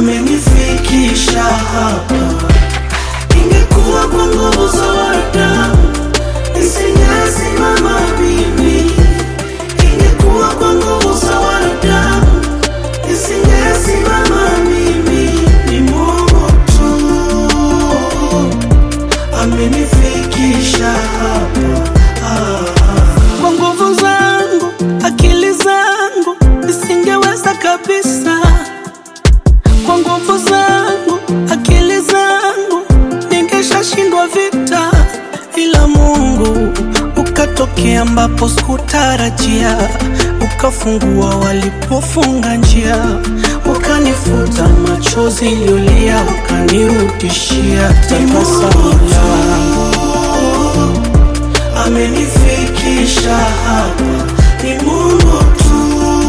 amenifikisha hapa. Ingekuwa kwa nguvu za wanadamu nisingesimama mimi. Ingekuwa kwa nguvu za wanadamu nisingesimama mimi. Ni Mungu tu amenifikisha hapa. Kwa nguvu zangu, akili zangu nisingeweza kabisa. Kwa nguvu zangu, akili zangu ningeshashindwa vita, ila Mungu ukatokea ambapo sikutarajia, ukafungua walipofunga njia, ukanifuta machozi niliyolia, ukanirudishia tabasamu langu amenifikisha hapa, ni Mungu tu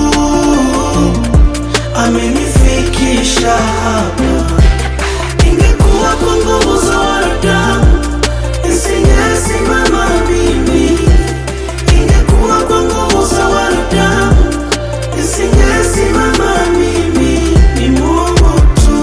amenifikisha hapa. Ingekuwa kwa nguvu za wanadamu nisingesimama mimi. Ingekuwa kwa nguvu za wanadamu nisingesimama mimi. Ni Mungu tu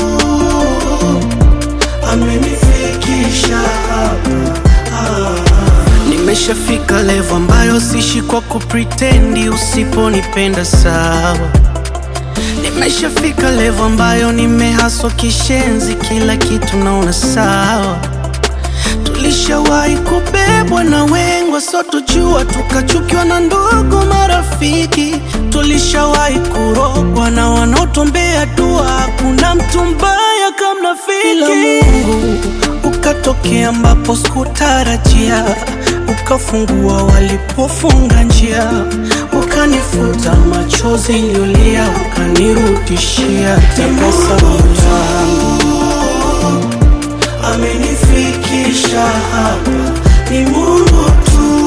amenifikisha hapa. Nimeshafika level ambayo sishi kwa kupretendi, usiponipenda sawa. Nimeshafika level ambayo nimehaswa kishenzi, kila kitu naona sawa. Tulishawahi kubebwa na wengwa, so tujua tukachukiwa na ndugu marafiki. Tulishawahi kurogwa na wanaotuombea dua, hakuna mtu mbaya kama rafiki. Ila Mungu ukatokea ambapo sikutarajia, ukafungua walipofunga njia, ukanifuta machozi niliyolia, ukanirudishia tabasamu langu amenifikisha hapa, ni Mungu tu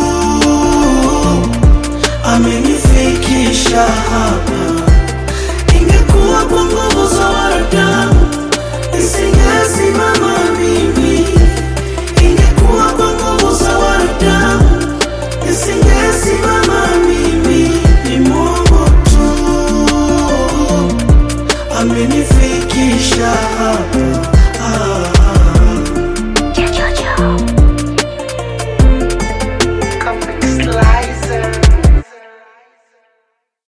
amenifikisha hapa. Ingekuwa kwa nguvu za wanadamu nisingesimama mimi. Ingekuwa kwa nguvu za wanadamu nisingesimama mimi. Ni Mungu tu amenifikisha hapa.